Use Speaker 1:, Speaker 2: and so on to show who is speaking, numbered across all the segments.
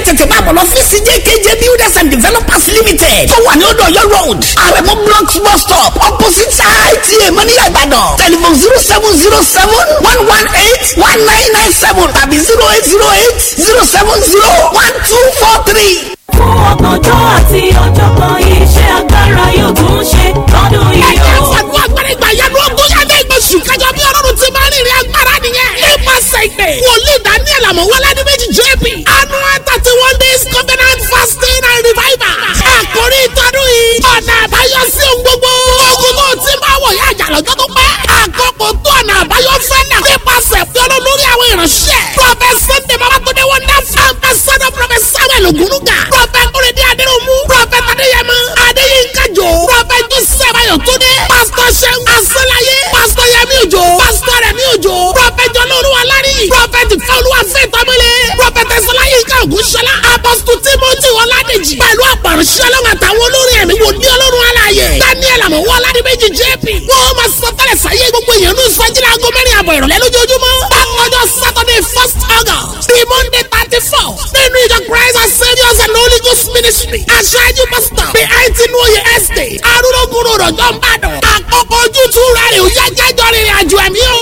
Speaker 1: tètè máa bọ̀ lọ fíìsì jkj builders and developers limited tó wà ní odò ọ̀yọ́ road àrẹ̀mọ blocks bus stop opposite ita mọ́níyà ìbàdàn telephone zero seven zero seven one one eight one nine nine seven tàbí zero eight zero eight zero seven zero one two four three.
Speaker 2: fún ọgbọ̀njọ́ àti ọ̀jọ̀gbọ́n iṣẹ́ agbára yóò tún ṣe lọ́dún yìí
Speaker 1: ẹ̀jẹ̀
Speaker 2: o.
Speaker 1: fàgbọ́ agbára ìgbà yanu ogún yàtọ̀ ìgbésù kájọ bí ọlọ́run ti máa ń rìnrìn agbára nìyẹn. nípasẹ̀ ìpè wòlíì daniel amọ̀wọ́lá ní méjì jp annual thirty one days covenant fasting and revival. àkórí ìtọ́dún yìí ọ̀nà àbáyọ sí ohun gbogbo. ogun tó ti máa wọ̀ yá àjà lọ́jọ́ tó pẹ́. àkókò tó ọ̀nà àbáyọ fẹ́ náà. nípasẹ̀ fi ọlọ́run lórí àwọn ìránṣẹ́. prophet sunday babatunde wonderful ambassador prophet samuel ogunuga. prophet kúrẹ́dí adéròmù. prophet adéyẹmọ adéyínká jò. prophet joseph ayọ̀túndé. pastor seun asọ́láyé. pastor yẹmi òjò. pastor rẹmi òjò. prophet jọlọ́ọ̀lùwà lárí. prophet fọlùwà fẹ́tọ́mọlé. prophet ẹ̀sọ́láyínká ògúnṣọlá. apostle timothy ọládèjì. pẹ̀lú àpàrọ̀ṣẹ́ ọlọ́run àtàwọn olórin ẹ̀mí wò ní ọlọ́run aláàyè. daniel àmọ̀wọ́ ọládìmẹ́jì jp. wọ́n máa sọ tẹ́lẹ̀ sáyé gbogbo èèyàn ní ìsọjílẹ̀ aago mẹ́rin àbọ̀ ìrọ̀lẹ́ lójoojúmọ́. bákanjọ́ saturday first august the monday thirty four nínú ìjọ christ and saviours and holy ghost ministry. aṣáájú pastor the eighteen oye estate arúgbó rọ̀jọ́ ń bàdàn. àkókò ojútùú rẹ̀ ò yá jájọ́ rìnrìn àjò ẹ̀mí o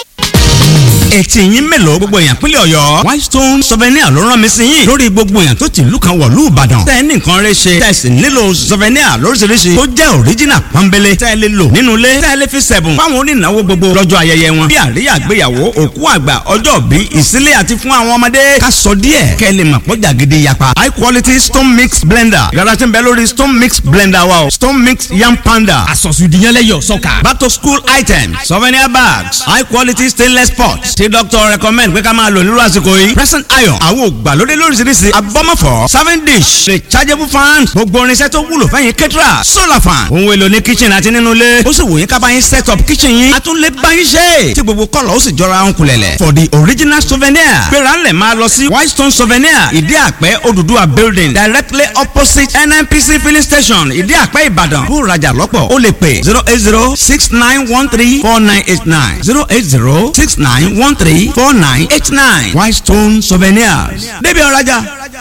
Speaker 3: ẹtì yín mélòó gbogbo èèyàn pínlẹ̀ ọ̀yọ́ whitestone souvenir ló rán mi sí yín lórí gbogbo èèyàn tó ti ìlú kan wọ̀lú ìbàdàn tẹ́ ẹ ní nǹkan rẹ ṣe tẹ́ ẹ sì nílò souvenir lóríṣiríṣi tó jẹ́ original pọ́nbélé tẹ́ ẹ lè lò nínú ilé tẹ́ ẹ lè fi sẹ̀bùn fáwọn onínáwó gbogbo lọ́jọ́ ayẹyẹ wọn bí àríyá àgbéyàwó òkú àgbà ọjọ́ bí ìsílé àti fún àwọn ọmọdé ká sọ díẹ̀ kẹ́ ẹ lè mọ̀ pọ́jà gidi yapa high quality stone mix blender yàrá tí ń bẹ lórí stone mix blender wa o stone mix yam panda
Speaker 4: àsọ̀sùdìyànlẹ́yọ̀ sọ́kà.
Speaker 3: back to school items souvenir bags high quality stainless pots tí doctor recommend pé ká máa lò nírú àsìkò yìí present iron àwọn ògbàlódé lóríṣiríṣi abọ́mọ̀fọ́ serving dish rechargeable fan gbogbo irinṣẹ́ tó wúlò fẹ́yìn kẹ́tìrà solar fan ohun èlò ní kitchen àti nínú ilé ó sì wò yín ká bá yín set up kitchen yín a tún lè bá yín ṣe tí gbogbo kọ́lọ̀ ó sì jọra ń kulẹ̀lẹ̀ for the original souvenir gbéra ńlẹ̀ máa lọ sí whitestone souvenir ìdí àpẹ́ Odùduwà building directly opposite nnpc filling station ìdí àpẹ́ ìbàdàn kó rajà lọ́pọ̀ ó lè pè zero eight zero six nine one three four nine eight nine zero eight zero six nine one three four nine eight nine whitestone souvenirs débi ọ̀rajà.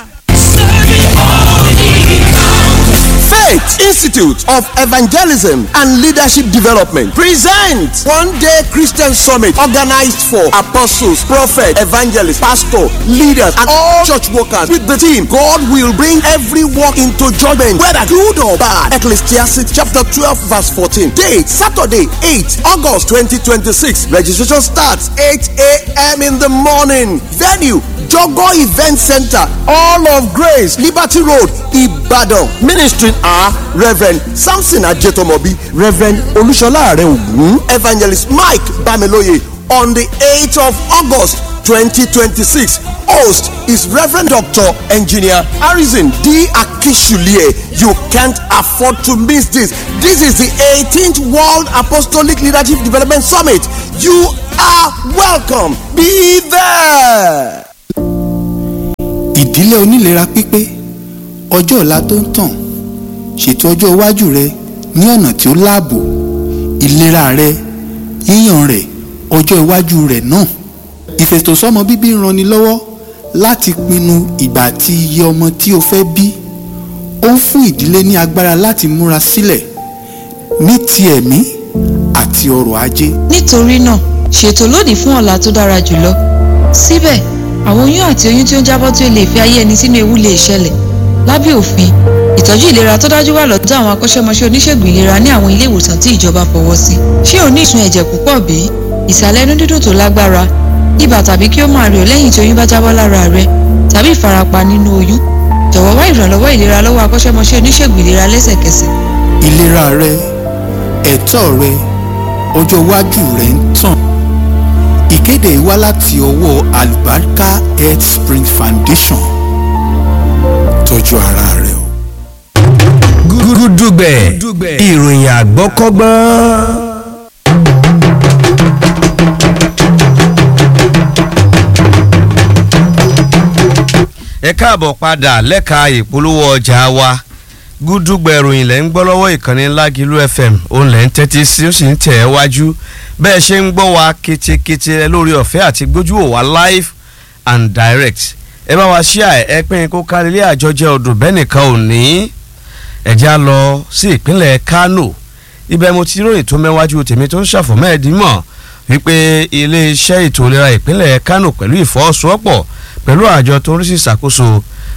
Speaker 5: Faith Institute of Evangelism and Leadership Development presents one day Christian summit organized for apostles, prophets, evangelists, pastors, leaders, and all church workers with the team God will bring every work into judgment, whether good or bad. Ecclesiastes chapter 12, verse 14. Date Saturday, 8 August 2026. Registration starts 8 a.m. in the morning. Venue Jogo Event Center, All of Grace, Liberty Road, Ibadan. Ministry are Reverend Samson Ajetomobi, Reverend Olushola Areogun, Evangelist Mike Bamiloye on the 8th of August 2026. Host is Reverend Dr. Engineer Harrison D. Akishulie. You can't afford to miss this. This is the 18th World Apostolic Leadership Development Summit. You are welcome. Be there.
Speaker 6: ìdílé onílera pípé ọjọ́ ọ̀la tó ń tàn ṣètò ọjọ́ iwájú rẹ ní ọ̀nà tí ó láàbò ìlera rẹ yíyàn rẹ ọjọ́ iwájú rẹ náà ìfètòsọ́mọ bíbí ń ranni lọ́wọ́ láti pinnu ìgbà àti iye ọmọ tí o fẹ́ bí ó ń fún ìdílé ní agbára láti múra sílẹ̀ ní ti ẹ̀mí àti ọrọ̀ ajé
Speaker 7: nítorí náà ṣètò lónìí fún ọ̀la tó dára jùlọ síbẹ̀ àwọn oyún àti oyún tí ó ń jábọ́ tí ó lè fi ayé ẹni sínú ewu lè ṣẹlẹ̀ lábẹ́ òfin ìtọ́jú ìlera tó dájú wà lọ́dọ̀ àwọn akọ́ṣẹ́mọṣẹ́ oníṣègùn ìlera ní àwọn ilé ìwòsàn tí ìjọba fọwọ́ sí ṣé o ní ìsun ẹ̀jẹ̀ púpọ̀ bí ìsàlẹ̀ inú dídùn tó lágbára ibà tàbí kí ó máa rẹ̀ ọ́ lẹ́yìn tí oyún bá jábọ́ lára rẹ tàbí ìfarapa nínú oyún jọ̀wọ́ wá ìrànlọ́wọ́ ìlera lọ́wọ́ akọ́ṣẹ́mọṣẹ́ oníṣègùn ìlera lẹ́sẹ̀kẹsẹ̀
Speaker 6: ìlera rẹ ẹ̀tọ́ rẹ ọjọ́ iwájú rẹ ń tàn ìkéde yìí wá láti ọwọ́ Alubarika Health Spring Foundation tọ́jú ara rẹ o.
Speaker 8: gúdúgbẹ̀ ìròyìn àgbọ́kọ́gbọ́n. ẹ káàbọ̀ padà lẹ́ka ìpolówó ọjà wa gúdúgbẹ̀ ìròyìn lẹ́ ń gbọ́ lọ́wọ́ ìkànnì Lágìlú FM òun lẹ́ ń tẹ́tí sí ó sì ń tẹ̀ ẹ́ wájú bẹ́ẹ̀ ṣe ń gbọ́ wa ketekete lórí ọ̀fẹ́ àti gbójú wò wá live and direct ẹ bá wa ṣíà ẹ pín kó kárí ilé àjọjẹ odò bẹ́ẹ̀ nìkan ò ní ẹ̀jẹ̀ á lọ sí ìpínlẹ̀ Kano ibẹ̀ mo ti ròyìn tó mẹ́wájú tèmi tó ń ṣàfọ̀mẹ́ẹ̀dímọ̀ wípé iléeṣẹ́ ètò ìlera ìpínlẹ̀ Kano pẹ̀lú ìfọwọ́sowọ́pọ̀ pẹ̀lú àjọ tó ń rí sí ìṣàkóso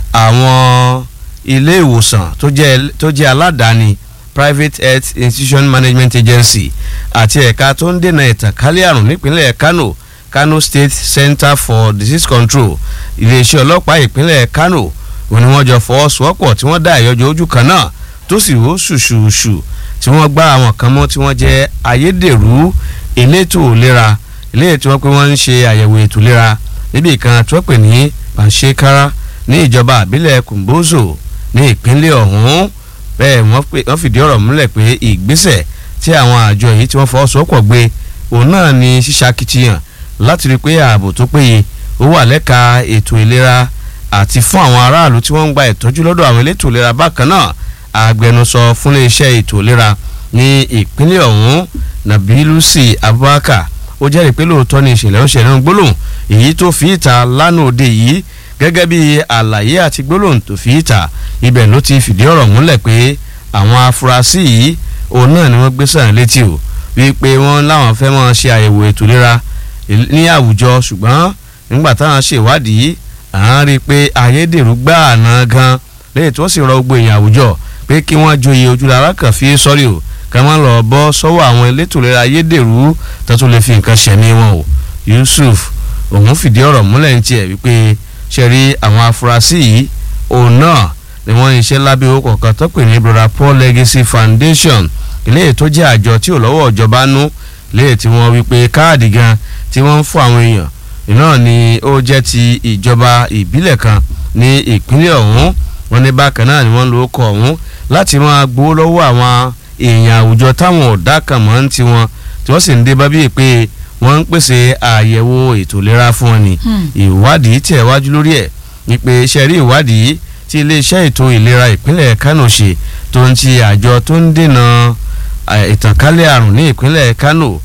Speaker 8: àwọn ilé ìwòsàn tó jẹ́ tó jẹ́ aládàáni private health institution management agency àti ẹ̀ka tó ń dènà ìtànkálẹ̀ àrùn nípínlẹ̀ Kano Kano State Center for Disease Control iléeṣẹ́ ọlọ́pàá ìpínlẹ̀ Kano òun ni wọ́n jọ fọwọ́sowọ́pọ̀ tí wọ́n dá ìyọjọ́ ojú kan náà tó sì wó ṣùṣùṣù tí wọ́n gbá àwọn kan mọ́ tí wọ́n jẹ́ ayédèrú elétò ìlera eléyìí tí wọ́n pé wọ́n ń ṣe àyẹ̀wò ètò ìlera níbi kan tí wọ́n pè ní panṣekara ní ìjọba àbílẹ̀ Kumbozo ní ìpínlẹ̀ ọ̀hún bẹ́ẹ̀ wọ́n fìdí ọ̀rọ̀ múlẹ̀ pé ìgbésẹ̀ tí àwọn àjọ yìí tí wọ́n fọwọ́sowọ́pọ̀ gbé òun náà ni ṣíṣàkitiyan láti rí i pé ààbò tó péye ó wà lẹ́ka ètò ìlera àti fún àwọn aráàlú tí wọ́n ń gba ìtọ́jú lọ́dọ̀ àwọn elétò ìlera bákan náà agbẹnusọ fún iléeṣẹ́ ètò ìlera ní ìpínlẹ̀ ọ̀hún Nabilusi Abubakar ó jẹ́rìí pé lóòótọ́ ni ìṣẹ̀lẹ̀ ń ṣẹlẹ̀ ń gbólóhùn èyí tó fi ìta lánàá òde yìí gẹ́gẹ́ bí àlàyé àti gbólóhùn tó fi ìta ibẹ̀ ló ti fìdí ọ̀rọ̀ múlẹ̀ pé àwọn afurasí yìí òun náà ni wọ́n gbé sàn létí o wípé wọ́n láwọn fẹ́ máa ṣe àyẹ̀wò ètò ìlera ní àwùjọ ṣùgbọ́n nígbà táwọn ṣèwádìí à ń rí i pé ayédèrú gbáà náà gan lẹ́yìn tí wọ́n sì rọ gbogbo èèyàn àwùjọ pé kí wọ́n joyè ojúlára kan fi sọ́rí o ká má lọ bọ́ sọ́wọ́ àwọn elétò ìlera ayédèrú tó tún lè fi nǹkan ṣẹ̀mí wọn o Yusuf òun fìdí ọ̀rọ̀ múlẹ̀ ní tiẹ̀ wípé ṣe rí àwọn afurasí yìí òun náà ni wọ́n ń ṣe lábẹ́ owó kọ̀ọ̀kan tó pè ní brother Paul Legacy Foundation ilé tó jẹ́ àjọ tí ò lọ́wọ́ ìjọba nú ilé tí wọ́n wípé káàdì gan tí wọ́n ń fún àwọn èèyàn náà ni ó jẹ́ ti ìjọba ìbílẹ̀ kan ní ìpínlẹ̀ ọ̀hún wọ́n ní bákan náà ni wọ́n lo ọkọ̀ ọ̀hún láti máa gbowó lọ́wọ́ àwọn èèyàn àwùjọ táwọn ọ̀dà kan mọ́ ń tiwọn tí wọ́n sì ń dé bá bíi pé wọ́n ń pèsè àyẹ̀wò ètò ìlera fún wọn ni ìwádìí tẹ̀ wájú lórí ẹ̀ wípé iṣẹ́ rí ìwádìí tí iléeṣẹ́ ètò ìlera ìpínlẹ̀ Kano ṣe tó ń ti àjọ tó ń dènà ìtànkálẹ̀ àrùn ní ìpínlẹ̀ Kano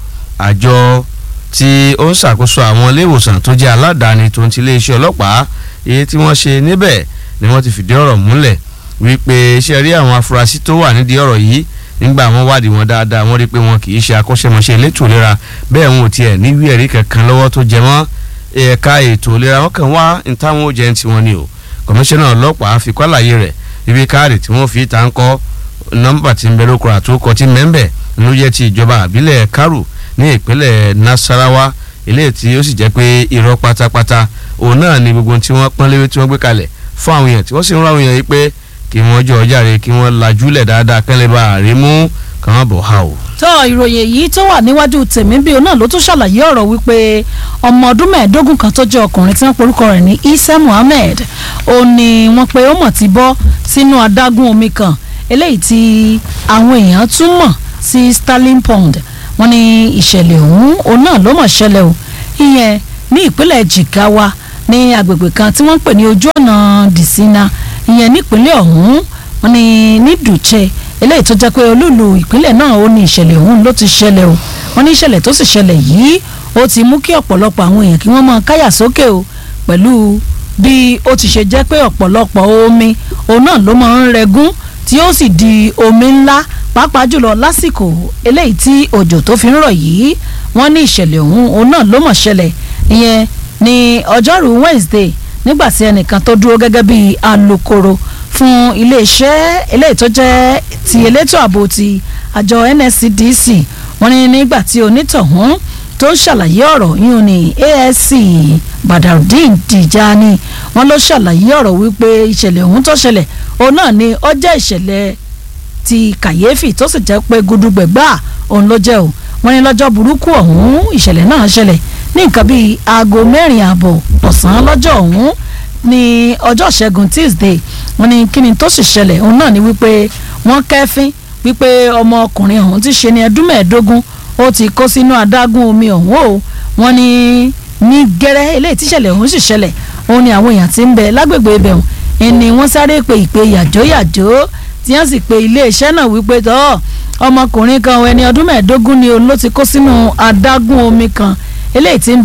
Speaker 8: àjọ tí ó ń ṣàkóso àwọn ilé ìwòsàn tó jẹ́ aládàáni tó ń ti iléeṣẹ́ ọlọ́pàá èyí tí wọ́n ṣe níbẹ̀ ni wọ́n ti fìdí ọ̀rọ̀ múlẹ̀ wípé iṣẹ́ rí àwọn afurasí tó wà nídìí ọ̀rọ̀ yìí nígbà wọ́n wádìí wọn dáadáa wọ́n rí pé wọn kì í ṣe akọ́ṣẹ́mọṣẹ́ elétò ìlera bẹ́ẹ̀ wọn ò tiẹ̀ níwí ẹ̀rí kankan lọ́wọ́ tó jẹ mọ́ ẹ̀ka ètò ìlera wọn kàn wá ní táwọn ó jẹ́ ní tiwọn ni o kọmíṣánná ọlọ́pàá fi kọ́ àlàyé rẹ̀ ibi káàdì tí wọ́n fi ta ń kọ́ nọ́mbà tí ń bẹ lóko àtúkọ tí mẹ́ńbẹ̀ ló jẹ́ ti ìjọba àbílẹ̀ Kárù ní ìpínlẹ̀ Nasarawa ilé tí ó sì jẹ́ pé irọ́ pátápátá òun náà ni gbogbo tí wọ́n pọ́n léwé tí wọ́n gbé kalẹ̀ fún àwọn èèyàn tí wọ́n sì ń rán àwọn èèyàn yìí pé kí wọ́n jọ ọjàre kí wọ́n lajúlẹ̀ dáadáa kẹ́lẹ́ bá àrí mú kàn án bọ̀ ha o.
Speaker 4: tó ìròyìn èyí tó wà níwájú tèmi bí òun náà ló tún ṣàlàyé ọ̀rọ̀ wípé ọmọ ọdún mẹ́ẹ̀ẹ́dógún kan tó jẹ́ ọkùnrin tí wọ́n porúkọ rẹ̀ ní Isa Muhammed ó ní wọ́n pe ó mọ̀ ti bọ́ sínú adágún omi kan eléyìí tí àwọn èèyàn tún mọ̀ sí Starling Pond wọ́n ní ìṣẹ̀lẹ̀ ọ̀hún òun náà ló mọ̀ ṣẹlẹ̀ o ìyẹn ní ìpínlẹ̀ Jigawa ní agbègbè kan tí wọ́n ń pè ní ojú ọ̀nà Disina ìyẹn nípínlẹ̀ ọ̀hún wọ́n ní ní Dùche eléyìí tó jẹ́ pé olúùlú ìpínlẹ̀ náà ó ní ìṣẹ̀lẹ̀ ọ̀hún ló ti ṣẹlẹ̀ o wọ́n ní ìṣẹ̀lẹ̀ tó sì ṣẹlẹ̀ yìí ó ti mú kí ọ̀pọ̀lọpọ̀ àwọn èèyàn kí wọ́n máa káyà sókè o pẹ̀lú bí ó ti ṣe jẹ́ pé ọ̀pọ̀lọpọ̀ omi òun náà ló máa ń rẹgún tí ó sì di omi ńlá pàápàá jùlọ lásìkò eléyìí tí òjò tó fi ń rọ̀ yìí wọ́n ní ìṣẹ̀lẹ̀ ọ̀hún òun náà ló mọ̀ ṣẹlẹ̀ ìyẹn ní ọjọ́rú Wednesday nígbà tí ẹnìkan tó dúró gẹ́gẹ́ bí alukoro fún iléeṣẹ́ eléyìí tó jẹ́ ti elétò ààbò ti àjọ NSCDC wọ́n ní nígbà tí onítọ̀hún tó ń ṣàlàyé ọ̀rọ̀ yìí ní ASC Badarudeen Tijani wọ́n ló ṣàlàyé ọ̀rọ̀ wípé ìṣẹ̀lẹ̀ ọ̀hún tó ṣẹlẹ̀ òun náà ni ó jẹ́ ìṣẹ̀lẹ̀ ti kàyéfì tó sì jẹ́ pé gudugbẹ̀gbà òun ló jẹ́ o wọ́n ní lọ́jọ́ burúkú ọ̀hún ìṣẹ̀lẹ̀ náà ṣẹlẹ̀ ní nǹkan bíi aago mẹ́rin ààbọ̀ ọ̀sán lọ́jọ́ ọ̀hún ní ọjọ́ ṣẹ́gun Tuesday wọ́n ní kíni tó sì ṣẹlẹ̀ òun náà ni wípé wọ́n kẹ́fín wípé ọmọkùnrin ọ̀hún ti ṣe ní ẹdún mẹ́ẹ̀ẹ́dógún ó ti kó sínú adágún omi ọ̀hún o wọ́n ní ní gẹ́rẹ́ eléyìí tíṣẹ̀lẹ̀ ọ̀hún sì ṣẹlẹ̀ òun ni àwọn èèyàn ti ń bẹ lágbègbè ibẹ̀ ọ̀hún ni wọ́n sáré pe ìpè yàjóyàjó tí wọ́n sì pe iléeṣẹ́ náà wípé tọ́ ọmọkùnrin kan ẹni ọdún mẹ́ẹ̀ẹ́dógún ni òun ló ti kó sínú adágún omi kan eléyìí ti ń bẹ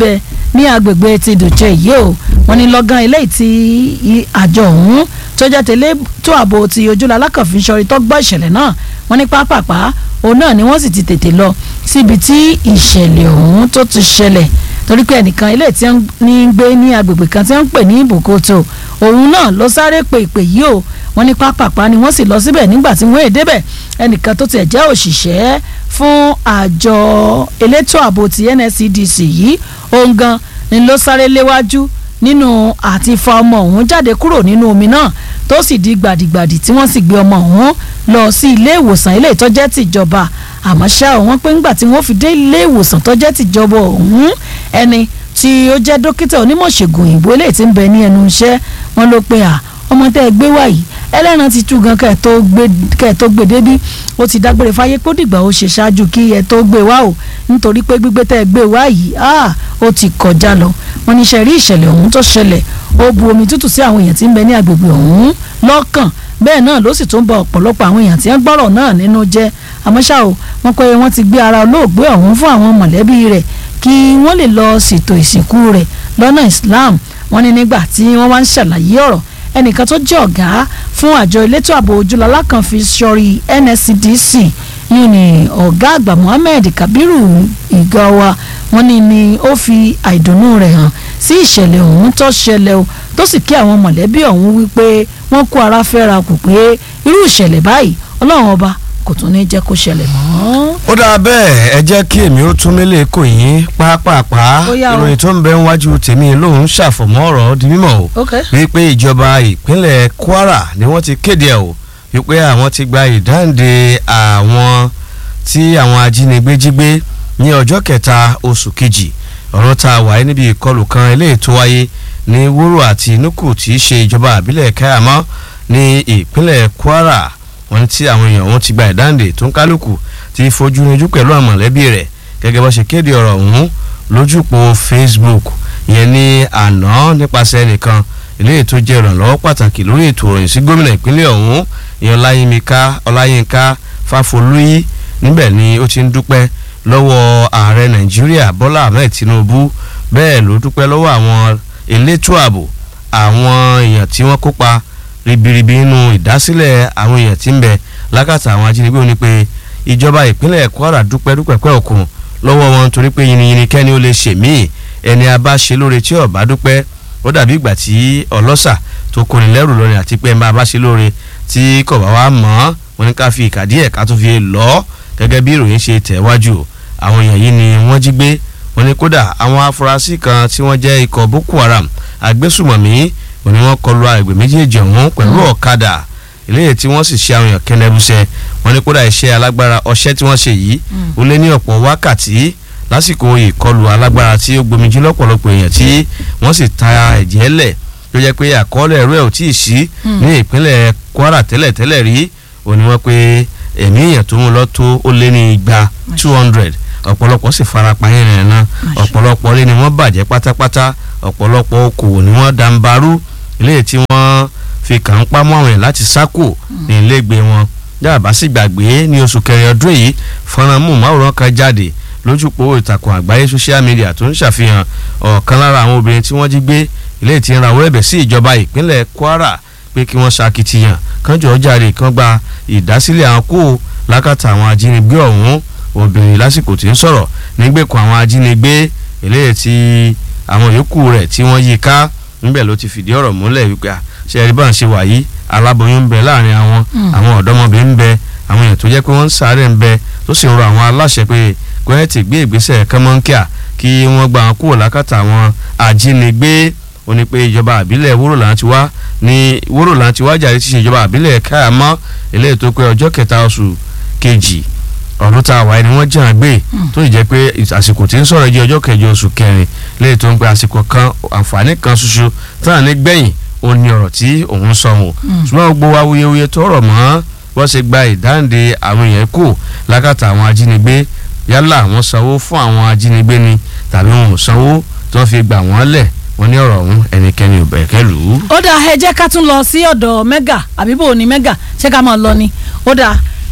Speaker 4: ní agbègbè ti dòjé yìí o wọ́n ní lọ́gán eléyìí tí i- àjọ ọ̀hún tó jẹ́ tẹ́lẹ̀ tó ààbò ti ojúlọ alákànfin sọrí tó gbọ́ ìṣẹ̀lẹ̀ náà wọ́n ní pápápá òun náà ni wọ́n sì ti tètè lọ síbi tí ìṣẹ̀lẹ̀ ọ̀hún tó ti ṣẹlẹ̀ torí pé ẹnìkan ilé tí wọ́n ní ń gbé ní agbègbè kan tí wọ́n ń pè ní ìbùkútù òun náà ló sáré pe ìpè yìí o wọ́n ní pápápá ni wọ́n sì lọ síbẹ̀ nígbà tí wọ́n èdè bẹ̀ ẹnìkan tó tiẹ̀ jẹ́ òṣìṣẹ́ fún àjọ elétò ààbò ti NSCDC yìí òun gan ni ló sáré léwájú nínú àti fa ọmọ ọ̀hún jáde kúrò nínú omi náà tó sì di gbàdìgbàdì tí wọ́n sì gbé ọmọ ọ̀hún lọ sí ilé ìwòsàn ilé ìtọ́jẹ́ tìjọba àmọ́ ṣá wọ́n pé ńgbà tí wọ́n fi dé ilé ìwòsàn tọ́jẹ́ tìjọba ọ̀hún ẹni tí ó jẹ́ dókítà onímọ̀ṣègùn òyìnbó eléyìí tí ń bẹ ní ẹnu iṣẹ́ wọn ló pe à ọmọ tẹ́ ẹ gbé wá yìí ẹlẹ́ran ti tú gan kẹ́ ẹ tó gbé kẹ́ ẹ tó gbé débí ó ti dágbére fáyé pé ó dìgbà ó ṣe ṣáájú kí ẹ tó gbé wá o nítorí pé gbígbé tẹ́ ẹ gbé wá yìí ah ó ti kọjá lọ wọn ní ṣe rí ìṣẹ̀lẹ̀ ọ̀hún tó ṣẹlẹ̀ ó bu omi tútù sí àwọn èèyàn tí ń bẹ ní agbègbè ọ̀hún lọ́kàn bẹ́ẹ̀ náà ló sì tún ba ọ̀pọ̀lọpọ̀ àwọn èèyàn tí ń gbọ́rọ̀ náà nínú jẹ́ àmọ́ ṣá o wọ́n pé wọ́n ti gbé ara olóògbé ọ̀hún fún àwọn mọ̀lẹ́bí rẹ̀ kí wọ́n lè lọ ṣètò ìsìnkú rẹ̀ lọ́nà Islam wọ́n ní nígbà tí wọ́n wá ń ṣàlàyé ọ̀rọ̀ ẹnìkan tó jẹ́ ọ̀gá fún àjọ elétò ààbò ojúlọ́lá kan fi sọrí NSCDC yìí ni ọ̀gá àgbà Muhammed Kabiru Igawa wọ́n ní ni ó fi àìdùnnú rẹ̀ hàn sí ìṣẹ̀lẹ̀ ọ̀hún tó ṣẹlẹ̀ o tó sì kí àwọn mọ̀lẹ́bí ọ̀hún wípé wọ́n kó ara fẹ́ra kù pé irú ìṣẹ̀lẹ̀ báyìí Ọlọ́run ọba kò tún ní jẹ́ kó ṣẹlẹ̀ mọ́.
Speaker 8: ó dáa bẹ́ẹ̀ ẹ jẹ́ kí èmi ó tún mélé kò yín pápápá
Speaker 4: Ó yá o.
Speaker 8: ìròyìn tó ń bẹ níwájú tèmi lòun ṣàfọ̀mọ́ ọ̀rọ̀ di mímọ̀ o
Speaker 4: ok
Speaker 8: wípé ìjọba ìpínlẹ̀ Kwara ni wọ́n ti kéde ẹ̀ o wípé àwọn ti gba ìdáǹdè àwọn tí àwọn ajínigbé jí gbé ní ọjọ́ kẹta oṣù kejì ọ̀rọ̀ tá a wáyé níbi ìkọlù kan eléyìí tó wáyé ní wúrò àti nukù tí í ṣe ìjọba àbílẹ̀ káyàmọ́ ní ìpínlẹ̀ Kwara wọ́n ní tí àwọn èèyàn wọn ti gba ìdáǹdè tó ń kálukú ti fojú rinjú pẹ̀lú àwọn mọ̀lẹ́bí rẹ̀ gẹ́gẹ́ bó ṣe kéde ọ̀rọ̀ ọ̀hún lójúpọ̀ Facebook ìyẹn ní àná nípasẹ̀ ẹnìkan eléyìí tó jẹ́ ìrànlọ́wọ́ pàtàkì lórí ètò ìròyìn sí gómìnà ìpínlẹ̀ ọ̀hún ìyẹn ọláyínmíká ọláyínká fáfolúyí níbẹ̀ ni ó ti ń dúpẹ́ lọ́wọ́ ààrẹ nàìjíríà bọ́lá ahmed tinubu bẹ́ẹ̀ ló dúpẹ́ lọ́wọ́ àwọn elétò ààbò àwọn èèyàn tí wọ́n kópa ribiribi nínú ìdásílẹ̀ àwọn èèyàn tí ń bẹ lákàtà àwọn ajínigbé ó ní pé ìjọba ìpínlẹ̀ kwara dúpẹ́ dúpẹ́ pẹ́ òkun lọ́wọ́ wọn torí pé yìnyín kẹ́ni ó lè ṣèmíì ẹni a bá ṣe lóore tí ó bá dúpẹ́ ó dàbí ìgbà tí ọlọ́ṣà tó kọni lẹ́rù lọ́rin àti pé ẹ̀ máa bá ṣe lóore tí kò bá wá mọ́ wọn ní ká fi ìkàdí ẹ̀ka tó fi lọ́ gẹ́gẹ́ bí ìròyìn ṣe tẹ̀wájú àwọn èèyàn yìí ni wọ́n jí gbé wọn ní kódà àwọn afurasí kan tí wọ́n jẹ́ ikọ̀ Boko Haram agbésùmọ̀mí wọn ni wọ́n kọlu àgbẹ̀ méjèèjì ọ̀hún pẹ̀lú ọ̀kadà eléyìí tí wọ́n sì ṣe àwọn èèyàn kẹnẹrúṣẹ wọn ní kódà iṣẹ́ alágbára ọṣẹ́ tí wọ́n ṣe yìí ó lé ní ọ̀pọ̀ wákàtí lásìkò ìkọlù alágbára tí ó gbomijú lọ́pọ̀lọpọ̀ èèyàn tí wọ́n sì ta ẹ̀jẹ̀ lẹ̀ tó jẹ́ pé àkọọ́lẹ̀ ẹ̀rọ ẹ̀ ò tí ì sí ní ìpínlẹ̀ Kwara tẹ́lẹ̀ tẹ́lẹ̀ rí ó ní wọ́n pé ẹ̀mí èèyàn tó mú lọ tó ó lé ní igba two hundred ọ̀pọ̀lọpọ̀ sì farapa yẹn rẹ̀ náà ọ̀pọ̀lọpọ̀ lé ni wọ́n bàjẹ́ pátápátá ọ̀pọ̀lọpọ̀ okòwò ni wọ́n dàǹbarú eléyìí tí wọ́n fi kàn ń pamọ́ àwọn yẹn láti sákò ní ilégbé wọn dábàá sì gbàgbé ní oṣù kẹrin ọdún yìí fọ́nrán mú máwòrán kan jáde lójúpọ̀ ìtàkùn àgbáyé social media tó ń ṣàfihàn ọ̀kan lára àwọn obìnrin tí wọ́n jí gbé ilé tí ń rawọ́ ẹ̀bẹ̀ sí ìjọba ìpínlẹ̀ Kwara pé kí wọ́n ṣàkìtìyàn kánjọ́ ọjàre kan gba ìdásílẹ̀ àwọn kó lákàtà àwọn ajínigbé ọ̀hún obìnrin lásìkò tí ń sọ̀rọ̀ nígbèkùn àwọn ajínigbé eléyìí tí àwọn yòókù rẹ̀ tí wọ́n yí ká níbẹ̀ ló ti fìdí ọ̀rọ̀ múlẹ̀ wípé ṣe ẹ̀rí bá ń ṣe wà yìí aláboyún ń bẹ láàrin àwọn àwọn ọ̀dọ́mọbìnrin ń bẹ àwọn èèyàn tó jẹ́ pé wọ́n ń sáré ń bẹ tó sì ń rọ àwọn aláṣẹ pé kọ́ẹ́tì gbé ìgbésẹ̀ kánmọ́nkíà kí wọ́n gba àwọn kúrò lákàtà àwọn ajínigbé ó ní pé ìjọba àbílẹ̀ wúrò là ń ti wá ní wúrò là ń ti wá jàre ti ṣe ìjọba àbílẹ̀ káàmọ́ eléyìí tó pé ọjọ́ kẹta oṣù kejì ọdún tá a wáyé ni wọ́n jẹ́ àgbé tó ì jẹ́ pé àsìkò tí ń sọ̀rọ̀ jẹ́ ọjọ́ kẹjọ oṣù kẹrin léyìí tó ń pe àsìkò kan àǹfààní kan ṣoṣo tán ní gbẹ̀yìn ó ní ọ̀rọ̀ tí òun sọ wọn ṣùgbọ́n gbogbo awuyewuye tó rọ̀ mọ́ wọ́n ṣe gba ìdáǹdè àwọn èèyàn kù lákàtà àwọn ajínigbé yálà wọ́n sanwó fún àwọn ajínigbé ni tàbí wọn ò sanwó tí wọ́n fi gbà wọ́n lẹ̀ wọ́n ní ọ̀rọ̀ ọ̀hún ẹnikẹ́ni ò bẹ̀kẹ́ lù ú.
Speaker 4: ó dáa ẹ jẹ́ ká tún lọ sí ọ̀dọ̀ mẹ́gà àbí bò ní mẹ́gà ṣé ká máa lọ ni ó dáa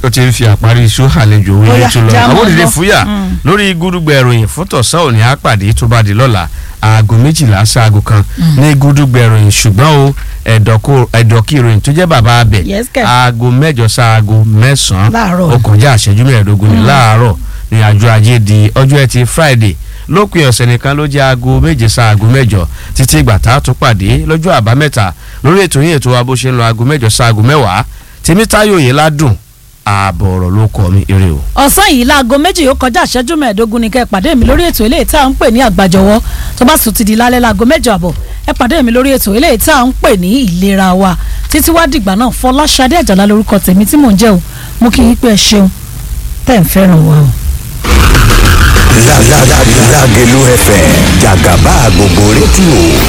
Speaker 8: ó ti ń fi àparí iṣu àlejò
Speaker 4: Ó
Speaker 8: orí
Speaker 4: yá,
Speaker 8: tó lọ
Speaker 4: já
Speaker 8: àwọn
Speaker 4: mọ́
Speaker 8: òdìdí
Speaker 4: lọ.
Speaker 8: fúyà
Speaker 4: Mm.
Speaker 8: lórí gúdúgbẹ ìròyìn fún tọ̀sán òní àpàdé tó bá di lọ́la aago méjìlá sáago kan ní gúdúgbẹ ìròyìn ṣùgbọ́n o ẹ̀dọ̀kọ- ẹ̀dọ̀kí ìròyìn tó jẹ́ bàbá abẹ
Speaker 4: Yes, kẹ̀.
Speaker 8: aago mẹ́jọ sáago mẹ́sàn-án
Speaker 4: Láàárọ̀.
Speaker 8: ó kọjá àṣẹjú mẹ́ẹ̀ẹ́dógún ní láàárọ̀ ní àjọ ajé di ọjọ́ ẹtì friday lópin ọ̀sẹ̀ nìkan ló jẹ́ aago méje sáago mẹ́jọ títí ìgbà tá a tún pàdé lọ́jọ́ àbámẹ́ta lórí ètò yín ètò wa bó ṣe ń lọ aago mẹ́jọ sáago mẹ́wàá tèmítáyò yìí ládùn ààbọ̀ ọ̀rọ̀ ló kọ́ mi eré o.
Speaker 4: ọ̀sán yìí láago méjì yóò kọjá ìṣẹ́jú mẹ́ẹ̀ẹ́dógún ni kẹ́ ẹ pàdé mi lórí ètò eléyìí tá à ń pè ní àgbàjọwọ́ tó bá sùn ti di lálẹ́ láago mẹ́jọ àbọ̀ ẹ pàdé mi lórí ètò eléyìí tá à ń pè ní ìlera wa títí wá dìgbà náà Fọláṣadé Àjàlá lórúkọ tèmi tí mò ń jẹ́ o mo kí yín pé ẹ ṣeun tẹ́ ń fẹ́ràn wa o.
Speaker 9: Lágẹ̀lú FM jàgàbá gbogbo rédíò